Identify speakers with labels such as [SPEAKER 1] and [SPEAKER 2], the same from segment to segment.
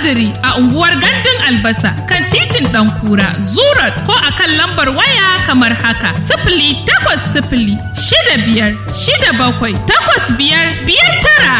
[SPEAKER 1] tumatiriri a unguwar Gandun Albasa kan titin Ɗankura, Zurat ko a kan lambar waya kamar haka. Sifili takwas sifili shida biyar shida bakwai takwas biyar biyar tara.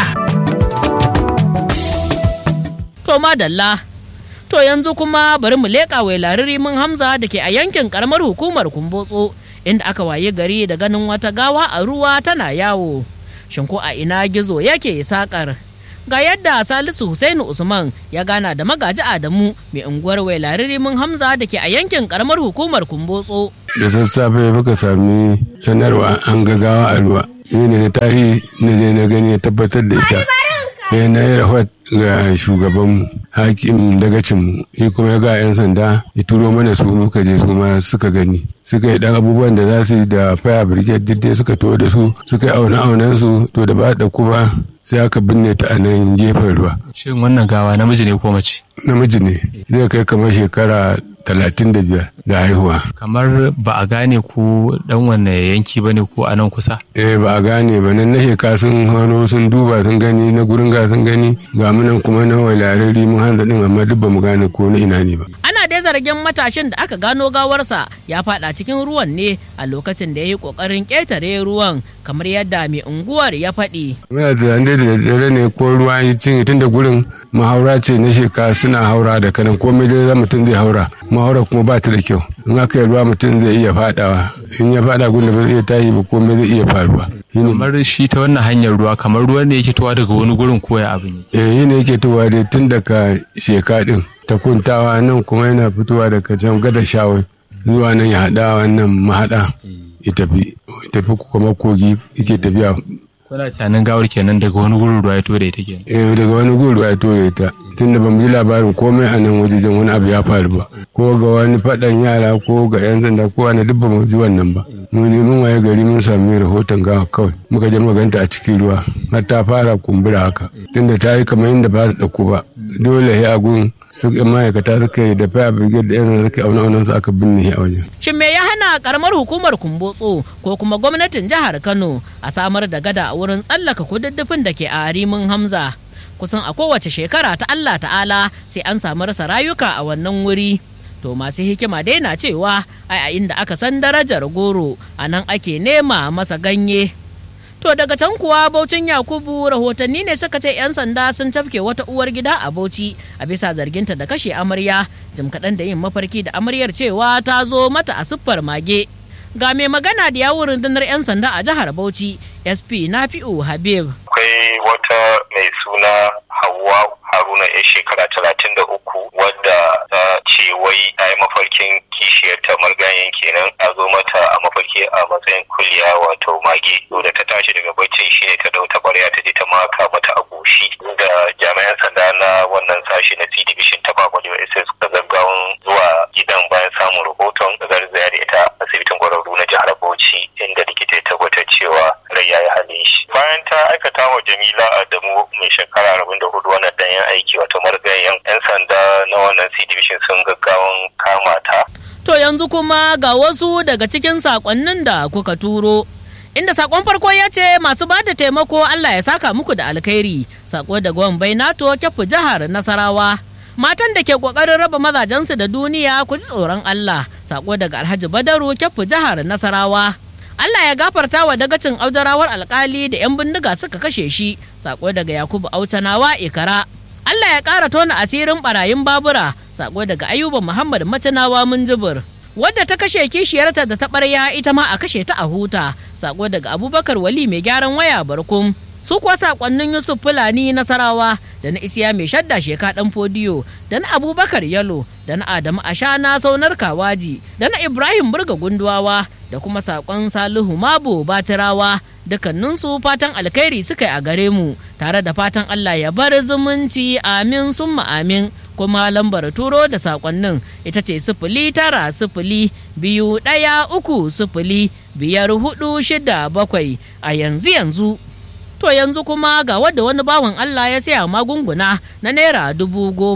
[SPEAKER 2] To madalla. To yanzu kuma bari mu leƙa wai laririmin Hamza da ke a yankin karamar hukumar Kumbotso inda aka waye gari da ganin wata gawa a ruwa tana yawo. Shin ko a ina gizo yake sakar? Ga yadda Salisu Husainu Usman ya gana da magaji Adamu mai unguwar wai laririmin Hamza da ke a yankin karamar hukumar Kumbotso.
[SPEAKER 3] da sassafe muka sami sanarwa an gagawa a ruwa ni ne na tashi na je na gani ya tabbatar da ita sai na yi rahot ga shugaban hakim dagacin shi kuma ya ga 'yan sanda ya turo mana su muka je su ma suka gani suka yi dan abubuwan da za su yi da fire brigade duk suka to da su suka yi auna aunan su to da ba da kuma sai aka binne ta a nan gefen ruwa
[SPEAKER 4] Shin wannan gawa namiji ne ko mace?
[SPEAKER 3] namiji ne zai kai kamar shekara talatin da biyar da haihuwa
[SPEAKER 4] Kamar ba a gane ko dan wanne yanki ba ne ko a nan kusa?
[SPEAKER 3] eh ba a gane ba nan na sheka sun hano sun duba sun gani na gurin ga sun gani ga munan kuma na walarari mun hanza din amma duk ba mu gane ko na ina ne ba
[SPEAKER 2] Ana dai zargin matashin da aka gano gawarsa ya fada cikin ruwan ne a lokacin da ya yi kokarin ƙetare ruwan kamar yadda mai unguwar ya faɗi.
[SPEAKER 3] muna tunanin dai da daddare ne ko ruwa ya cinye tun da gurin mahaura ce na sheka suna haura da kanan komai dai za mutum zai haura mahaura kuma ba ta da kyau in aka yi ruwa mutum zai iya fadawa in ya fada gun da ba zai iya tashi ba komai zai iya faruwa shine
[SPEAKER 4] Kamar shi ta wannan hanyar ruwa kamar ruwan ne yake towa daga wani gurin koya abin yi.
[SPEAKER 3] eh yana yake towa dai tun daga sheka din ta kuntawa nan kuma yana fitowa daga can gada shawai zuwa nan ya haɗa wannan mahaɗa ya tafi ya tafi kuma kogi yake tafiya
[SPEAKER 4] Kuna tunanin gawar kenan daga wani gurin ruwa ya to da ita kenan.
[SPEAKER 3] eh daga wani guru ya tore ta tunda ba mu ji labarin komai a nan wajejen wani abu ya faru ba ko ga wani faɗan yara ko ga yan sanda ko wani duk ba mu ji wannan ba mu ne mun waye gari mun sami rahoton gawa kawai muka je muka ganta a cikin ruwa har ta fara kumbura haka tunda ta yi kamar yadda ba ta ɗauko ba dole ya gun su ma'aikata suka yi da fire brigade da yan sanda suka auna aunan su aka binne shi a wajen
[SPEAKER 2] Shin me ya hana karamar hukumar Kumbotso ko kuma gwamnatin jihar Kano a samar da gada a wurin tsallaka kududdufin da ke a Arimin Hamza? Kusan a kowace shekara ta Allah ta'ala sai an samu rasa rayuka a wannan wuri. To masu hikima dai na cewa ai a inda aka san darajar goro a nan ake nema masa ganye. To daga can kuwa Baucin Yakubu rahotanni ne suka ce 'yan sanda sun tafke wata uwar gida a Bauchi a bisa zarginta da kashe amarya jim kaɗan da yin mafarki da amaryar cewa ta zo mata a siffar mage. Ga mai magana da yawun rundunar 'yan sanda a jihar Bauchi SP Nafi'u Habib.
[SPEAKER 5] akwai wata mai suna Hauwa Haruna ya shekara talatin da uku wadda ta ce wai ta yi mafarkin kishiyarta marganyen kenan a zo mata a mafarki a matsayin kuliya wato mage to da ta tashi daga baccin shine ta dau tabarya ta je ta maka mata a goshi da jami'an sanda na wannan sashi na C division ta Babalewa SS da gaggawan zuwa gidan bayan samun rahoton da garzaya da ita asibitin kwararru na jihar Bauchi inda likita ya tabbatar cewa rai ya yi halin shi bayan ta aikata wa Jamila Adamu mai shekara arba'in da hudu wannan danyen aiki wato marigayen 'yan sanda na wannan C division sun gaggawan kama ta
[SPEAKER 2] To yanzu kuma ga wasu daga cikin sakonnin da kuka turo. Inda sakon farko ya ce masu ba da taimako Allah ya saka muku da alkhairi. Sako daga Wambai NATO kyafu jihar Nasarawa. Matan da ke kokarin raba mazajensu da duniya ku ji tsoron Allah. Sako daga Alhaji Badaru kyafu jihar Nasarawa. Allah ya gafarta wa dagacin aujarawar alkali da 'yan bindiga suka kashe shi. Sako daga Yakubu Aucanawa Ikara. Allah ya ƙara tona asirin barayin babura sako daga ayuba muhammad macanawa munjibir wadda ta kashe kishiyarta da ta ɓarya ita ma a kashe ta a huta sako daga abubakar wali mai gyaran waya barkum su kuwa sakonnin yusuf fulani nasarawa da na isiya mai shadda sheka dan fodiyo da na abubakar yalo da na adamu ashana saunar kawaji da na ibrahim burga gunduwawa da kuma sakon salihu mabo batirawa dukkaninsu fatan alkhairi suka yi a gare mu tare da fatan allah ya bar zumunci amin summa amin kuma lambar turo da sakonnin ita ce sifili tara sifili biyu ɗaya uku sifili biyar hudu shida bakwai a yanzu yanzu To yanzu kuma ga wadda wani bawan Allah ya saya magunguna na naira dubu goma.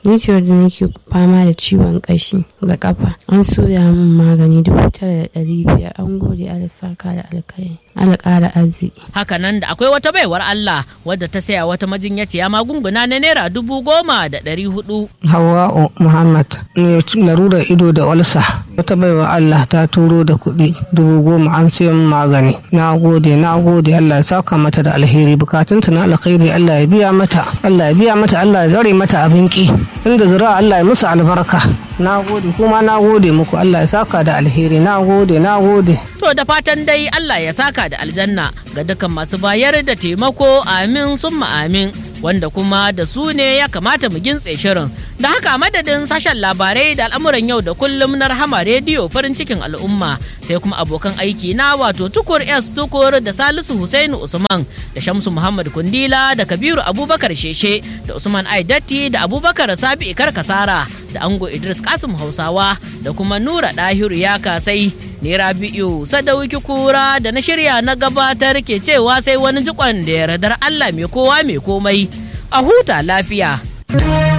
[SPEAKER 6] ni ce wadda nake fama da ciwon kashi ga kafa an soya min magani dubu tara da ɗari biyar an gode ala saka da alkai ala ƙara arziki
[SPEAKER 2] hakanan da akwai wata baiwar Allah wadda ta saya wata majinyaciya magunguna na naira dubu goma da ɗari hudu
[SPEAKER 7] Hawa'u Muhammad ne larurar ido da walsa wata baiwa Allah ta turo da kuɗi dubu goma an siyan magani na gode na gode Allah ya saka mata da alheri bukatunta na alkhairi Allah ya biya mata Allah ya biya mata Allah ya zare mata abin ki inda zira Allah ya musu albarka na gode kuma na gode muku Allah ya saka da alheri na gode na gode
[SPEAKER 2] To da fatan dai Allah ya saka da aljanna ga dukkan masu bayar da taimako amin summa amin wanda kuma da su ne ya kamata mu gintse shirin. Da haka madadin sashen labarai da al'amuran yau da kullum na rahama rediyo farin cikin al'umma sai kuma abokan aiki na wato tukur S tukur da Salisu Husainu Usman da Shamsu Muhammad Kundila da Kabiru Abubakar Sheshe da Usman Aidatti da Abubakar Sabi Ikar Kasara da Ango Idris Kasim Hausawa da kuma Nura Dahiru ya kasai ni Rabi'u Sadauki Kura da na shirya na gabatar ke cewa sai wani jikon da yardar Allah mai kowa mai komai a huta lafiya.